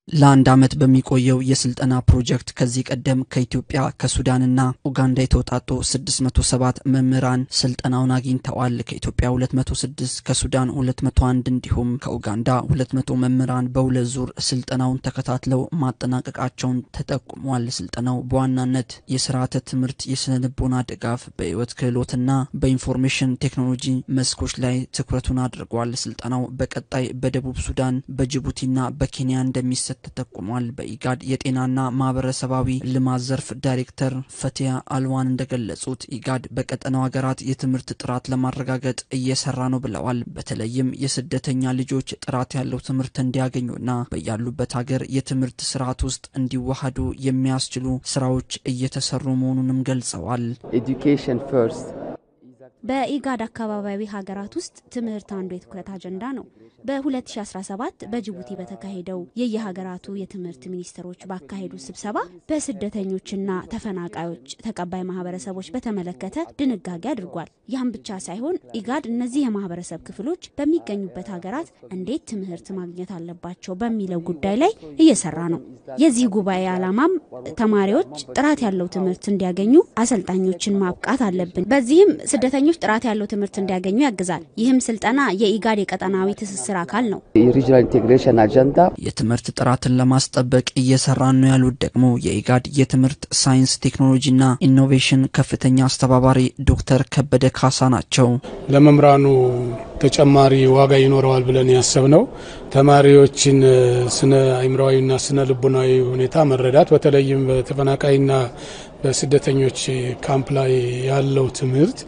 ለአንድ ዓመት በሚቆየው የስልጠና ፕሮጀክት ከዚህ ቀደም ከኢትዮጵያ ከሱዳንና ኡጋንዳ የተውጣጡ 607 መምህራን ስልጠናውን አግኝተዋል። ከኢትዮጵያ 206 ከሱዳን 201 እንዲሁም ከኡጋንዳ 200 መምህራን በሁለት ዙር ስልጠናውን ተከታትለው ማጠናቀቃቸውን ተጠቁሟል። ስልጠናው በዋናነት የስርዓተ ትምህርት፣ የስነ ልቦና ድጋፍ፣ በህይወት ክህሎትና በኢንፎርሜሽን ቴክኖሎጂ መስኮች ላይ ትኩረቱን አድርጓል። ስልጠናው በቀጣይ በደቡብ ሱዳን፣ በጅቡቲና በኬንያ እንደሚሰጥ ተጠቁሟል። በኢጋድ የጤናና ማህበረሰባዊ ልማት ዘርፍ ዳይሬክተር ፈቲያ አልዋን እንደገለጹት ኢጋድ በቀጠናው ሀገራት የትምህርት ጥራት ለማረጋገጥ እየሰራ ነው ብለዋል። በተለይም የስደተኛ ልጆች ጥራት ያለው ትምህርት እንዲያገኙና በያሉበት ሀገር የትምህርት ስርዓት ውስጥ እንዲዋሃዱ የሚያስችሉ ስራዎች እየተሰሩ መሆኑንም ገልጸዋል። ኤዱኬሽን ፈርስት በኢጋድ አካባቢያዊ ሀገራት ውስጥ ትምህርት አንዱ የትኩረት አጀንዳ ነው። በ2017 በጅቡቲ በተካሄደው የየሀገራቱ የትምህርት ሚኒስትሮች ባካሄዱት ስብሰባ በስደተኞችና ተፈናቃዮች ተቀባይ ማህበረሰቦች በተመለከተ ድንጋጌ አድርጓል። ያም ብቻ ሳይሆን ኢጋድ እነዚህ የማህበረሰብ ክፍሎች በሚገኙበት ሀገራት እንዴት ትምህርት ማግኘት አለባቸው በሚለው ጉዳይ ላይ እየሰራ ነው። የዚህ ጉባኤ ዓላማም ተማሪዎች ጥራት ያለው ትምህርት እንዲያገኙ አሰልጣኞችን ማብቃት አለብን። በዚህም ስደተኞች ጥራት ያለው ትምህርት እንዲያገኙ ያግዛል። ይህም ስልጠና የኢጋድ የቀጠናዊ ትስስር አካል ነው። የሪጅናል ኢንቴግሬሽን አጀንዳ የትምህርት ጥራትን ለማስጠበቅ እየሰራን ነው ያሉት ደግሞ የኢጋድ የትምህርት ሳይንስ ቴክኖሎጂና ኢኖቬሽን ከፍተኛ አስተባባሪ ዶክተር ከበደ ካሳ ናቸው። ለመምህራኑ ተጨማሪ ዋጋ ይኖረዋል ብለን ያሰብነው ተማሪዎችን ስነ አእምሮዊና ስነ ልቦናዊ ሁኔታ መረዳት በተለይም በተፈናቃይና በስደተኞች ካምፕ ላይ ያለው ትምህርት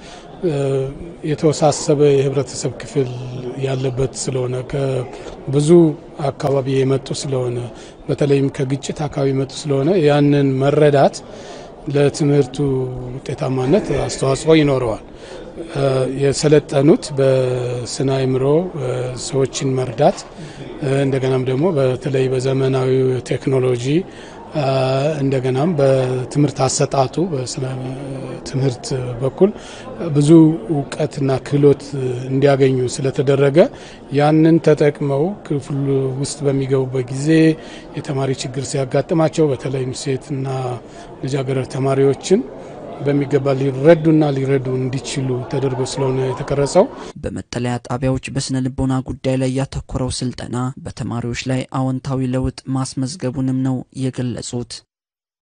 የተወሳሰበ የህብረተሰብ ክፍል ያለበት ስለሆነ ከብዙ አካባቢ የመጡ ስለሆነ በተለይም ከግጭት አካባቢ የመጡ ስለሆነ ያንን መረዳት ለትምህርቱ ውጤታማነት አስተዋጽኦ ይኖረዋል። የሰለጠኑት በስነ አእምሮ ሰዎችን መርዳት እንደገናም ደግሞ በተለይ በዘመናዊ ቴክኖሎጂ እንደገናም በትምህርት አሰጣጡ በስነ ትምህርት በኩል ብዙ እውቀትና ክህሎት እንዲያገኙ ስለተደረገ ያንን ተጠቅመው ክፍል ውስጥ በሚገቡበት ጊዜ የተማሪ ችግር ሲያጋጥማቸው በተለይም ሴትና ልጃገረድ ተማሪዎችን በሚገባ ሊረዱና ሊረዱ እንዲችሉ ተደርጎ ስለሆነ የተቀረጸው። በመጠለያ ጣቢያዎች በስነ ልቦና ጉዳይ ላይ ያተኮረው ስልጠና በተማሪዎች ላይ አዎንታዊ ለውጥ ማስመዝገቡንም ነው የገለጹት።